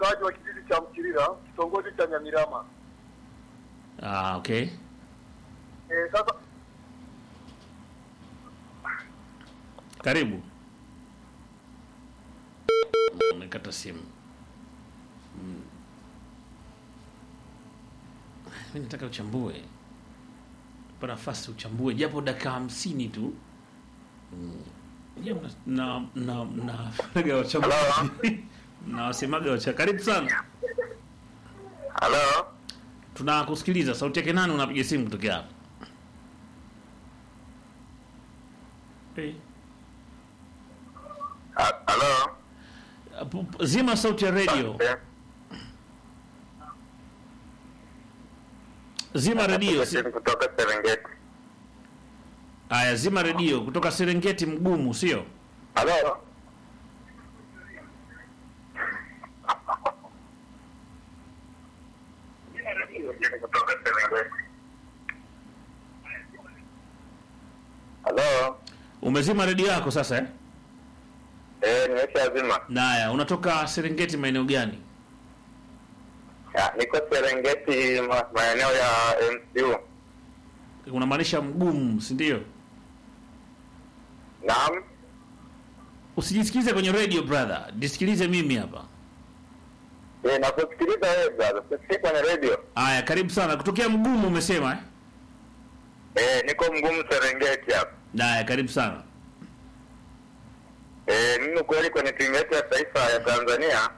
mkaaji wa kijiji cha Mchirira, kitongoji cha Nyamirama. Ah, okay. Eh, sasa Karibu. Umekata simu. Mm. Mimi nataka uchambue. Pa nafasi uchambue japo dakika hamsini tu. Mm. Je, mna- na na na wachambue. Na wasemaga wacha. Karibu sana. halo, Tunakusikiliza. Sauti yake nani unapiga simu kutokea hapa? Hey. halo, Pu- pu- Zima sauti ya radio. Zima redio. si- kutoka Serengeti. Aya, zima redio kutoka Serengeti mgumu, sio? Halo, halo, Umezima redio yako sasa eh? eh, nimesha zima. Naya, unatoka Serengeti maeneo gani? Ya, niko Serengeti ma- maeneo ya MCU. Unamaanisha mgumu, si ndio? Naam. Usijisikilize kwenye radio brother, jisikilize mimi hapa. Eh, nakusikiliza wewe brother. Sisikii kwenye radio. Aya, karibu sana. Kutokea mgumu umesema eh? Eh, niko mgumu Serengeti hapa. Naya, karibu sana. Eh, mimi kweli kwenye timu yetu ya taifa ya Tanzania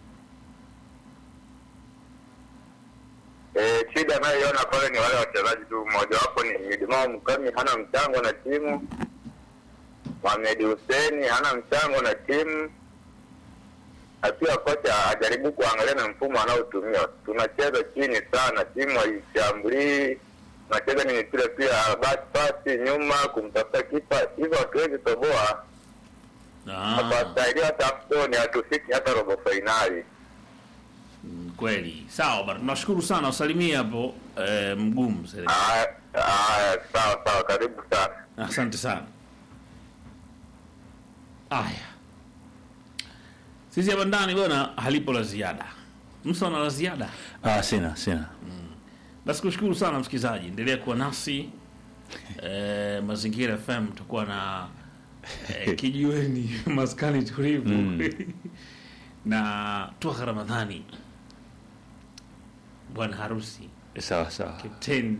eh, shida anayoiona pale ni wale wachezaji tu. Mmoja wapo ni Midimao Mkami, hana mchango na timu. Mohamed Hussein hana mchango na timu, na pia kocha ajaribu kuangalia na mfumo anaotumia. Tunacheza chini sana, timu haishambulii, tunacheza ni mipira pia basi pasi nyuma kumtafuta kipa, hivyo hatuwezi toboa Ah, Hapastahiliwa hata AFCON hatufiki hata robo fainali. mm, kweli. Sawa bana. Tunashukuru sana. Usalimie hapo eh, mgumu Serengeti. Haya, haya, sawa sawa, karibu sana. Asante sana. Aya, sisi hapa ndani bwana, halipo la ziada. Mtu ana la ziada? Ah, sina sina. Basi kushukuru sana msikilizaji, endelea kuwa nasi e, Mazingira FM tutakuwa na e, kijiweni maskani tulivu Mm. na Twaha Ramadhani, bwana harusi Sawa sawa. Captain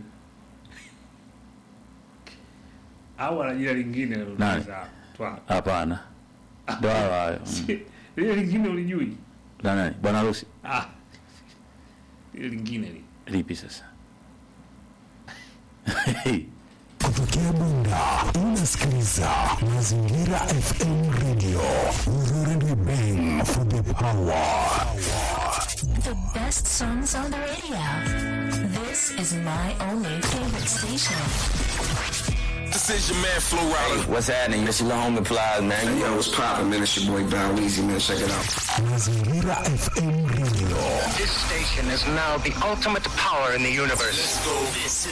au ana jina lingine Nani? unaweza Twaha Hapana. Ndo hayo hayo. Mm. lile lingine ulijui? Na nani? Bwana harusi. Ah, lile lingine li Lipi sasa? Kutokea Bunda unasikiliza Mazingira FM Radio. Ururende bang for the power. The best songs on the radio. This is my only favorite station. This is your man Flo Rida. What's happening? This your little homie Plies, man. Yo, what's poppin', man? It's your boy Bow Weezy, man. Check it out. Mazingira FM Radio. This station is now the ultimate power in the universe. Let's go. This